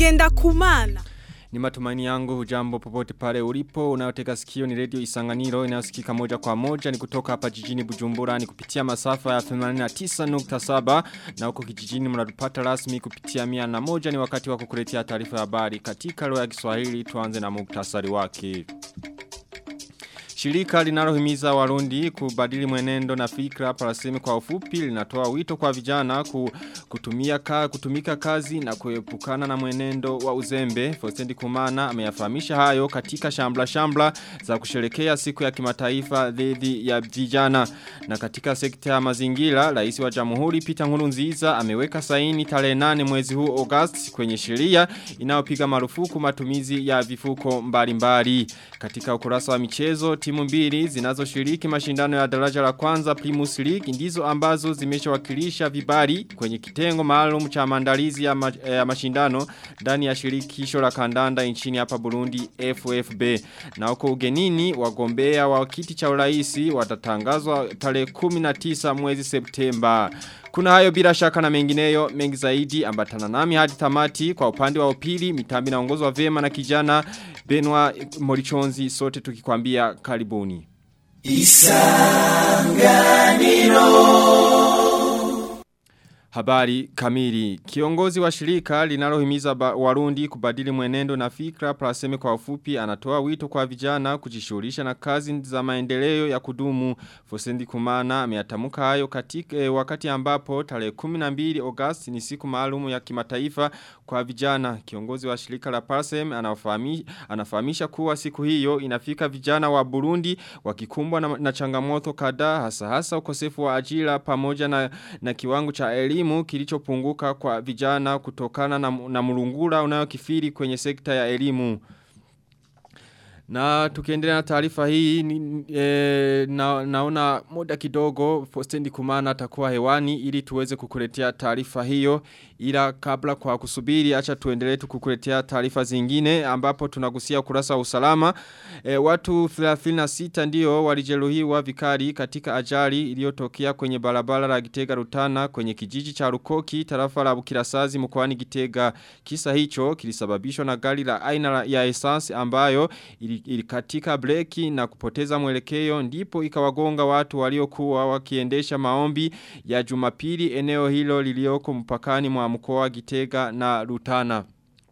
ngenda kumana Ni matumaini yangu hujambo popote pale ulipo unayoteka sikio ni radio Isanganiro inayosikika moja kwa moja ni kutoka hapa jijini Bujumbura ni kupitia masafa ya 89.7 na huko kijijini mnatupata rasmi kupitia 101 ni wakati wa kukuletea taarifa ya habari katika lugha ya Kiswahili tuanze na muktasari wake. Shirika linalohimiza warundi kubadili mwenendo na fikra parasemi kwa ufupi linatoa wito kwa vijana ku, kutumia ka, kutumika kazi na kuepukana na mwenendo wa uzembe. Fostendi Kumana ameyafahamisha hayo katika shambla shambla za kusherekea siku ya kimataifa dhidi ya vijana. Na katika sekta ya mazingira, rais wa jamhuri Peter Nkurunziza ameweka saini tarehe 8 mwezi huu August kwenye sheria inayopiga marufuku matumizi ya vifuko mbalimbali. Katika ukurasa wa michezo timu mbili zinazoshiriki mashindano ya daraja la kwanza Primus League ndizo ambazo zimeshawakilisha vibari kwenye kitengo maalum cha maandalizi ya, ma, ya mashindano ndani ya shirikisho la kandanda nchini hapa Burundi FFB na huko ugenini wagombea wa kiti cha uraisi watatangazwa tarehe 19 mwezi Septemba kuna hayo bila shaka na mengineyo mengi zaidi ambatana nami hadi tamati kwa upande wa upili mitambi naongozwa vema na kijana Benwa Morichonzi sote tukikwambia karibuni. Isanganiro Habari kamili. Kiongozi wa shirika linalohimiza warundi kubadili mwenendo na fikra praseme kwa ufupi anatoa wito kwa vijana kujishughulisha na kazi za maendeleo ya kudumu. Fosendi Kumana ameyatamuka hayo katika e, wakati ambapo tarehe 12 Agosti ni siku maalumu ya kimataifa kwa vijana. Kiongozi wa shirika la Prasem anafahamisha, anafahamisha kuwa siku hiyo inafika vijana wa Burundi wakikumbwa na, na changamoto kadhaa hasa hasa ukosefu wa ajira pamoja na, na kiwango cha elimu elimu kilichopunguka kwa vijana kutokana na, na mlungula unayokifiri kwenye sekta ya elimu. Na tukiendelea na taarifa hii ni, e, na, naona muda kidogo Fostendi Kumana atakuwa hewani ili tuweze kukuletea taarifa hiyo ila kabla kwa kusubiri acha tuendelee tukukuletea taarifa zingine ambapo tunagusia ukurasa wa usalama e, watu 36 ndio walijeruhiwa vikali katika ajali iliyotokea kwenye barabara la Gitega Rutana kwenye kijiji cha Rukoki tarafa la Bukirasazi mkoani Gitega kisa hicho kilisababishwa na gari la aina ya essence ambayo ilikatika breki na kupoteza mwelekeo ndipo ikawagonga watu waliokuwa wakiendesha maombi ya Jumapili eneo hilo lilioko mpakani mwa mkoa Gitega na Rutana.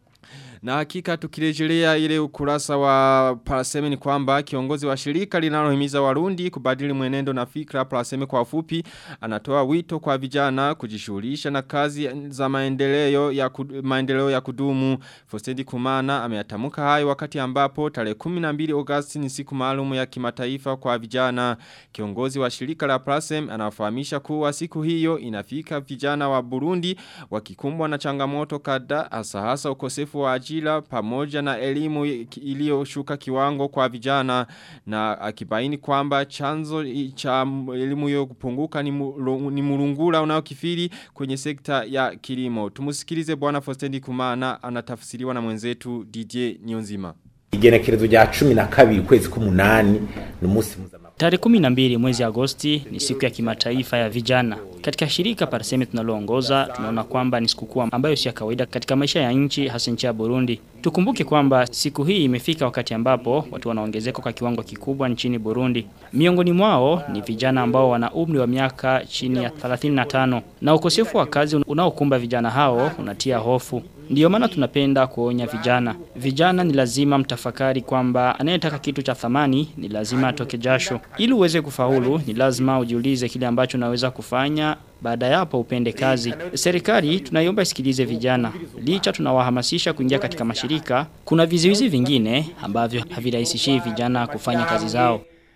Na hakika tukirejelea ile ukurasa wa Paraseme ni kwamba kiongozi wa shirika linalohimiza warundi kubadili mwenendo na fikra Paraseme kwa ufupi anatoa wito kwa vijana kujishughulisha na kazi za maendeleo ya kudu, maendeleo ya kudumu. Fostendi Kumana ameyatamuka hayo wakati ambapo tarehe 12 Agosti ni siku maalum ya kimataifa kwa vijana. Kiongozi wa shirika la Paraseme anafahamisha kuwa siku hiyo inafika vijana wa Burundi wakikumbwa na changamoto kadhaa hasa hasa ukosefu wa ajira ajira pamoja na elimu iliyoshuka kiwango kwa vijana na akibaini kwamba chanzo cha elimu hiyo kupunguka ni, mu, ni murungura unaokifiri kwenye sekta ya kilimo. Tumusikilize bwana Fostendi Kumana anatafsiriwa na mwenzetu DJ Nyonzima. Igenekerezo rya 12 kwezi k'umunani ni umunsi Tarehe 12 mwezi Agosti ni siku ya kimataifa ya vijana. Katika shirika Parseme tunaloongoza tunaona kwamba ni sikukuu ambayo si ya kawaida katika maisha ya nchi hasa nchi ya Burundi. Tukumbuke kwamba siku hii imefika wakati ambapo watu wanaongezeka kwa kiwango kikubwa nchini Burundi. Miongoni mwao ni vijana ambao wana umri wa miaka chini ya 35 na ukosefu wa kazi unaokumba vijana hao unatia hofu. Ndiyo maana tunapenda kuonya vijana. Vijana ni lazima mtafakari kwamba anayetaka kitu cha thamani ni lazima atoke jasho. Ili uweze kufaulu ni lazima ujiulize kile ambacho unaweza kufanya baada ya hapo upende kazi. Serikali tunaiomba isikilize vijana. Licha tunawahamasisha kuingia katika mashirika, kuna vizuizi vingine ambavyo havirahisishi vijana kufanya kazi zao.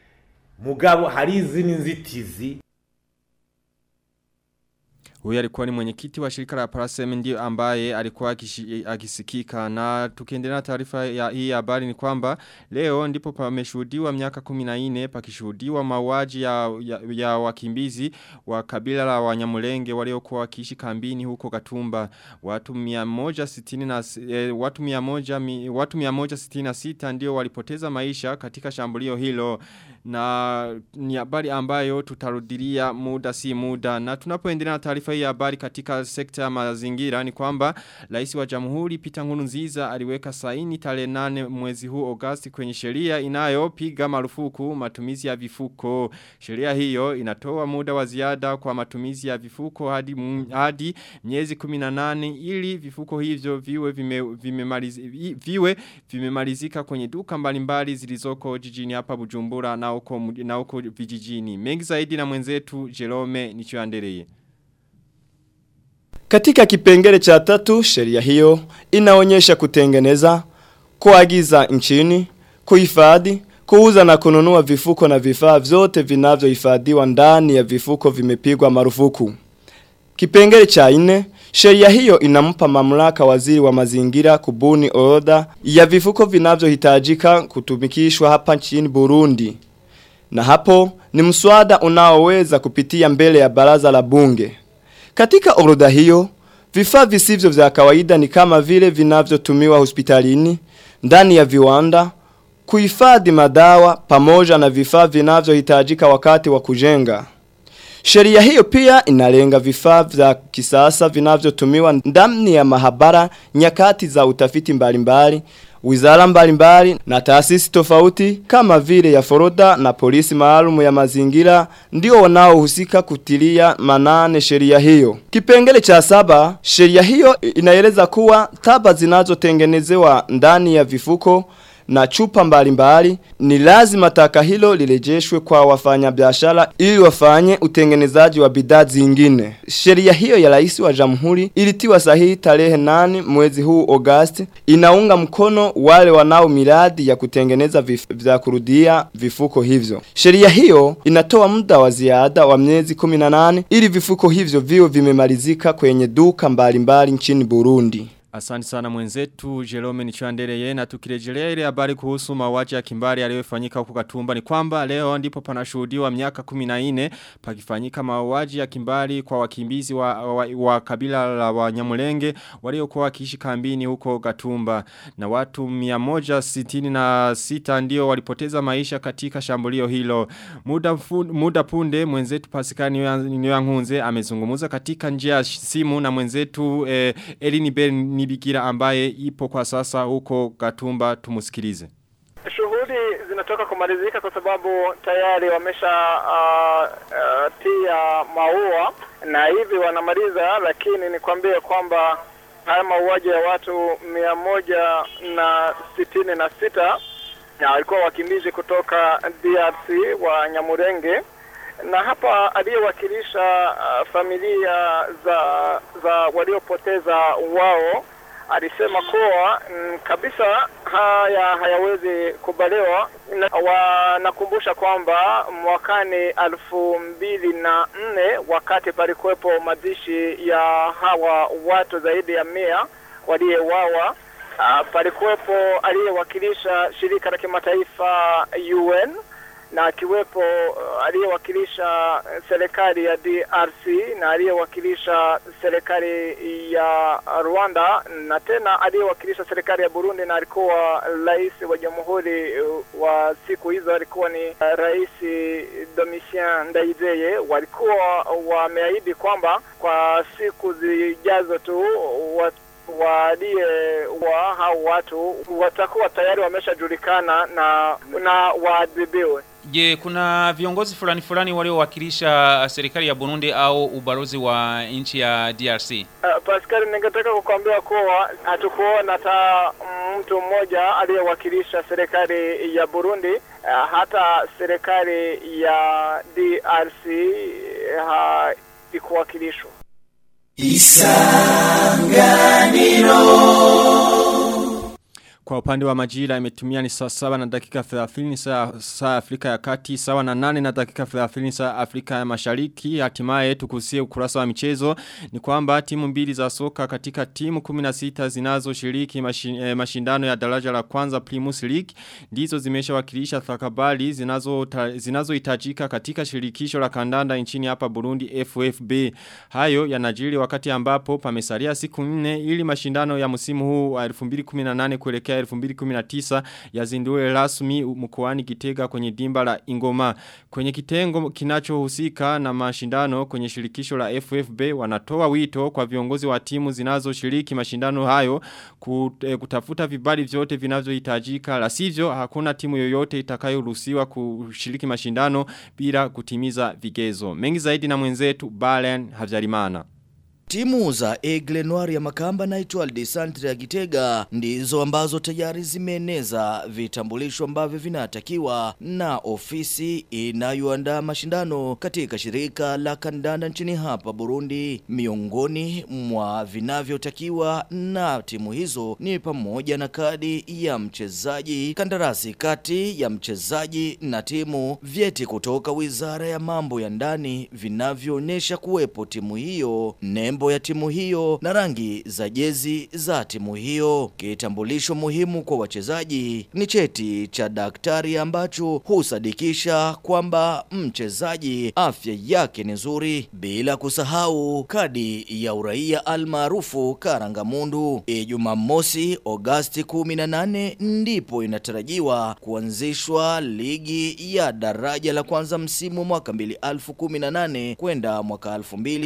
Mugabo hari izini nzitizi Huyu alikuwa ni mwenyekiti wa shirika la Parasem ndio ambaye alikuwa akisikika na tukiendelea taarifa ya hii habari ni kwamba leo ndipo pameshuhudiwa miaka 14 pakishuhudiwa mauaji ya, ya, ya wakimbizi wa kabila la Wanyamulenge waliokuwa wakiishi kambini huko Gatumba watu 160 na eh, watu 100 mi, watu 166 ndio walipoteza maisha katika shambulio hilo na ni habari ambayo tutarudilia muda si muda na tunapoendelea na taarifa hii ya habari katika sekta ya mazingira ni kwamba rais wa Jamhuri Peter Nkurunziza aliweka saini tarehe 8 mwezi huu Agosti kwenye sheria inayopiga marufuku matumizi ya vifuko sheria hiyo inatoa muda wa ziada kwa matumizi ya vifuko hadi hadi miezi 18 ili vifuko hivyo viwe vime, vimemaliz, viwe vimemalizika kwenye duka mbalimbali zilizoko jijini hapa Bujumbura na uko na uko vijijini mengi zaidi na mwenzetu Jerome Nichoandereye Katika kipengele cha tatu sheria hiyo inaonyesha kutengeneza kuagiza nchini kuhifadhi kuuza na kununua vifuko na vifaa vyote vinavyohifadhiwa ndani ya vifuko vimepigwa marufuku. Kipengele cha nne, sheria hiyo inampa mamlaka waziri wa mazingira kubuni orodha ya vifuko vinavyohitajika kutumikishwa hapa nchini Burundi. Na hapo ni mswada unaoweza kupitia mbele ya baraza la bunge. Katika orodha hiyo, vifaa visivyo vya kawaida ni kama vile vinavyotumiwa hospitalini, ndani ya viwanda, kuhifadhi madawa pamoja na vifaa vinavyohitajika wakati wa kujenga. Sheria hiyo pia inalenga vifaa vya kisasa vinavyotumiwa ndani ya mahabara nyakati za utafiti mbalimbali, wizara mbalimbali na taasisi tofauti kama vile ya Foroda na polisi maalum ya mazingira ndio wanaohusika kutilia manane sheria hiyo. Kipengele cha saba, sheria hiyo inaeleza kuwa taba zinazotengenezewa ndani ya vifuko na chupa mbalimbali ni lazima taka hilo lirejeshwe kwa wafanyabiashara ili wafanye utengenezaji wa bidhaa zingine. Sheria hiyo ya rais wa jamhuri ilitiwa sahihi tarehe nane mwezi huu Agosti inaunga mkono wale wanao miradi ya kutengeneza vif, vya kurudia vifuko hivyo. Sheria hiyo inatoa muda wa ziada wa miezi 18 ili vifuko hivyo viwe vimemalizika kwenye duka mbalimbali nchini Burundi. Asante sana mwenzetu Jerome Nichoandereye na tukirejelea ile habari kuhusu mauaji ya kimbari yaliyofanyika huko Gatumba ni kwamba leo ndipo panashuhudiwa miaka 14 pakifanyika mauaji ya kimbari kwa wakimbizi wa, wa, wa kabila la Wanyamulenge waliokuwa wakiishi kambini huko Gatumba na watu 166 ndio walipoteza maisha katika shambulio hilo muda fu, muda punde mwenzetu Pasikani Nyangunze amezungumza katika njia ya simu na mwenzetu eh, Elini Ben Nibigira ambaye ipo kwa sasa huko Gatumba tumusikilize. Shughuli zinatoka kumalizika kwa sababu tayari wamesha uh, uh, tia maua na hivi wanamaliza, lakini nikwambie kwamba haya mauaji ya watu mia moja na sitini na sita na walikuwa wakimbizi kutoka DRC wa Nyamurenge na hapa aliyewakilisha uh, familia za za waliopoteza wao alisema kuwa mm, kabisa haya hayawezi kubaliwa. Wanakumbusha kwamba mwakani elfu mbili na nne wakati palikuwepo mazishi ya hawa watu zaidi ya mia waliyeuawa, uh, palikuwepo aliyewakilisha shirika la kimataifa UN na akiwepo uh, aliyewakilisha serikali ya DRC na aliyewakilisha serikali ya Rwanda na tena aliyewakilisha serikali ya Burundi na alikuwa rais wa jamhuri uh, wa siku hizo alikuwa ni uh, rais Domitien Ndayizeye. Walikuwa wameahidi kwamba kwa siku zijazo tu wat walie wa hao watu watakuwa tayari wameshajulikana na na waadhibiwe. Je, kuna viongozi fulani fulani waliowakilisha serikali ya Burundi au ubalozi wa nchi ya DRC? Uh, Pascal, ningetaka kukwambia kuwa hatukuona hata mtu mmoja aliyewakilisha serikali ya Burundi, uh, hata serikali ya DRC haikuwakilishwa. Kwa upande wa majira imetumia ni saa saba na dakika 30 saa, saa Afrika ya kati, sawa na nane na dakika 30 saa Afrika ya mashariki. Hatimaye tukusie ukurasa wa michezo ni kwamba timu mbili za soka katika timu 16 zinazo shiriki mashi, eh, mashindano ya daraja la kwanza Primus League. Ndizo zimesha wakilisha thakabali zinazo, ta, zinazo itajika katika shirikisho la kandanda nchini hapa Burundi FFB. Hayo yanajiri wakati ambapo pamesalia siku nne ili mashindano ya msimu huu wa 2018 kuelekea mwaka 2019 yazindue rasmi mkoani Gitega kwenye dimba la Ingoma. Kwenye kitengo kinachohusika na mashindano kwenye shirikisho la FFB wanatoa wito kwa viongozi wa timu zinazoshiriki mashindano hayo kut- eh, kutafuta vibali vyote vinavyohitajika la sivyo hakuna timu yoyote itakayoruhusiwa kushiriki mashindano bila kutimiza vigezo. Mengi zaidi na mwenzetu Balen Havyarimana. Timu za Aigle Noir ya Makamba na Etoile de Centre ya Gitega ndizo ambazo tayari zimeeneza vitambulisho ambavyo vinatakiwa na ofisi inayoandaa mashindano katika shirika la kandanda nchini hapa Burundi. Miongoni mwa vinavyotakiwa na timu hizo ni pamoja na kadi ya mchezaji, kandarasi kati ya mchezaji na timu, vyeti kutoka Wizara ya Mambo ya Ndani vinavyoonyesha kuwepo timu hiyo, nembo ya timu hiyo na rangi za jezi za timu hiyo. Kitambulisho muhimu kwa wachezaji ni cheti cha daktari ambacho husadikisha kwamba mchezaji afya yake ni nzuri, bila kusahau kadi ya uraia almaarufu Karangamundu. Ijumaa mosi Agosti 18 ndipo inatarajiwa kuanzishwa ligi ya daraja la kwanza msimu mwaka 2018 kwenda mwaka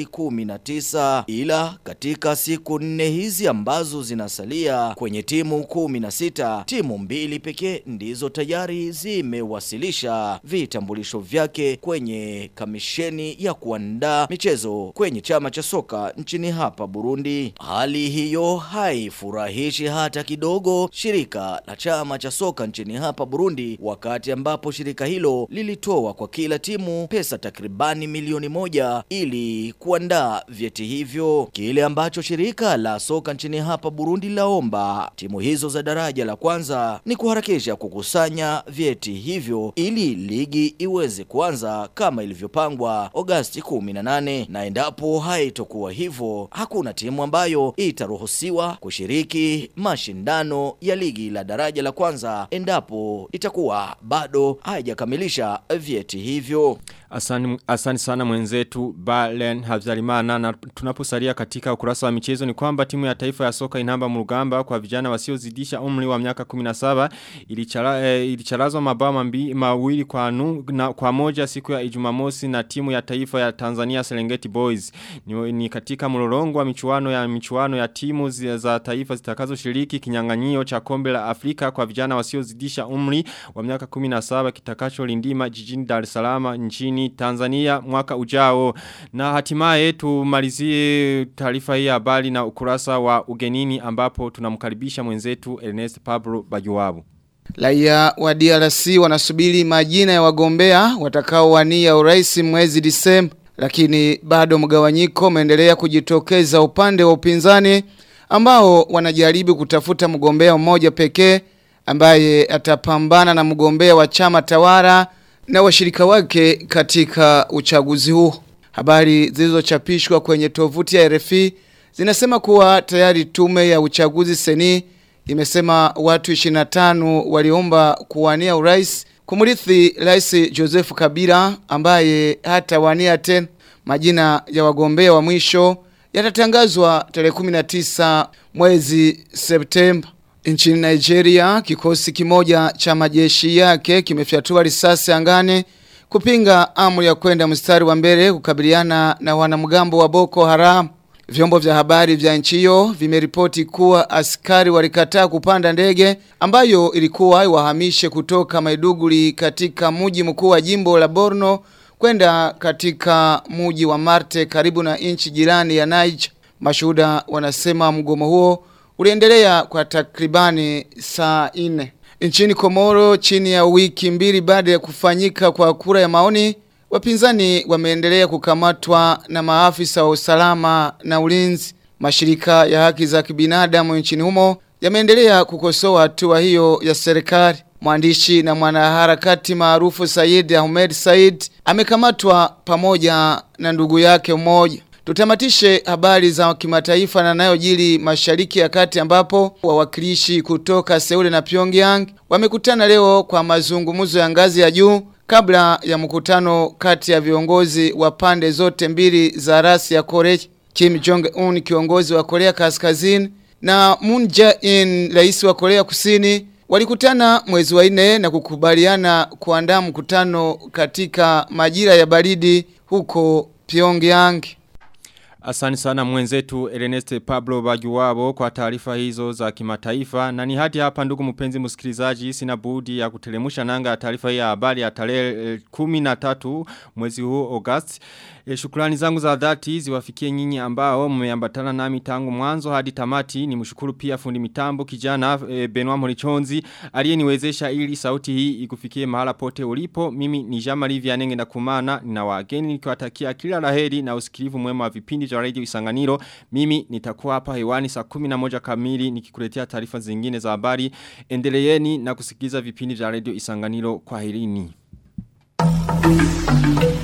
2019 ila katika siku nne hizi ambazo zinasalia kwenye timu kumi na sita timu mbili pekee ndizo tayari zimewasilisha vitambulisho vyake kwenye kamisheni ya kuandaa michezo kwenye chama cha soka nchini hapa Burundi. Hali hiyo haifurahishi hata kidogo shirika la chama cha soka nchini hapa Burundi, wakati ambapo shirika hilo lilitoa kwa kila timu pesa takribani milioni moja ili kuandaa vyeti hivyo kile ambacho shirika la soka nchini hapa Burundi laomba timu hizo za daraja la kwanza ni kuharakisha kukusanya vyeti hivyo ili ligi iweze kuanza kama ilivyopangwa Agosti 18 na endapo haitokuwa hivyo hakuna timu ambayo itaruhusiwa kushiriki mashindano ya ligi la daraja la kwanza endapo itakuwa bado haijakamilisha vyeti hivyo Asani, asani sana mwenzetu Balen Havzalimana na tunaposalia katika ukurasa wa michezo ni kwamba timu ya taifa ya soka inamba mrugamba kwa vijana wasiozidisha umri wa miaka 17 ilichara, eh, ilicharazwa mabao mambi- mawili kwa, nu, na, kwa moja siku ya Ijumamosi na timu ya taifa ya Tanzania Serengeti Boys ni, ni katika mlolongo wa michuano ya michuano ya timu zi- za taifa zitakazoshiriki kinyang'anyio cha kombe la Afrika kwa vijana wasiozidisha umri wa miaka 17 kitakacholindima jijini Dar es Salaam nchini Tanzania mwaka ujao na hatimaye tumalizie taarifa hii ya habari na ukurasa wa ugenini ambapo tunamkaribisha mwenzetu Ernest Pablo Bajuwabu Raia wa DRC wanasubiri majina ya wagombea watakaowania urais mwezi Disemba, lakini bado mgawanyiko umeendelea kujitokeza upande wa upinzani ambao wanajaribu kutafuta mgombea mmoja pekee ambaye atapambana na mgombea wa chama tawala na washirika wake katika uchaguzi huo. Habari zilizochapishwa kwenye tovuti ya RFI zinasema kuwa tayari tume ya uchaguzi seni imesema watu 25 waliomba kuwania urais kumrithi Rais Joseph Kabila ambaye hatawania tena. Majina ya wagombea wa mwisho yatatangazwa tarehe 19 mwezi Septemba. Nchini Nigeria, kikosi kimoja cha majeshi yake kimefyatua risasi angani kupinga amri ya kwenda mstari wa mbele kukabiliana na wanamgambo wa Boko Haram. Vyombo vya habari vya nchi hiyo vimeripoti kuwa askari walikataa kupanda ndege ambayo ilikuwa iwahamishe kutoka Maiduguri katika mji mkuu wa jimbo la Borno kwenda katika mji wa Marte karibu na nchi jirani ya Niger. Mashuhuda wanasema mgomo huo uliendelea kwa takribani saa nne. Nchini Komoro chini ya wiki mbili baada ya kufanyika kwa kura ya maoni Wapinzani wameendelea kukamatwa na maafisa wa usalama na ulinzi. Mashirika ya haki za kibinadamu nchini humo yameendelea kukosoa hatua hiyo ya serikali. Mwandishi na mwanaharakati maarufu Said Ahmed Said amekamatwa pamoja na ndugu yake mmoja. Tutamatishe habari za kimataifa na nayojili mashariki ya kati ambapo wawakilishi kutoka Seule na Pyongyang wamekutana leo kwa mazungumzo ya ngazi ya juu kabla ya mkutano kati ya viongozi wa pande zote mbili za rasi ya Korea. Kim Jong-un kiongozi wa Korea Kaskazini na Moon Jae-in, rais wa Korea Kusini, walikutana mwezi wa nne na kukubaliana kuandaa mkutano katika majira ya baridi huko Pyongyang. Asani sana mwenzetu Ernest Pablo Bajuwabo kwa taarifa hizo za kimataifa na ni hadi hapa ndugu mpenzi msikilizaji sina budi ya kutelemusha nanga ya taarifa hii ya habari ya tarehe eh, 13 mwezi huu August. E, shukrani zangu za dhati ziwafikie nyinyi ambao mmeambatana nami tangu mwanzo hadi tamati ni mshukuru pia fundi mitambo kijana e, Benoit Morichonzi aliyeniwezesha ili sauti hii ikufikie mahala pote ulipo mimi ni Jean-Marie Vianenge na kumana na wageni nikiwatakia kila laheri na usikilivu mwema wa vipindi vya radio Isanganiro mimi nitakuwa hapa hewani saa 11 kamili nikikuletea taarifa zingine za habari endeleeni na kusikiliza vipindi vya radio Isanganiro kwa herini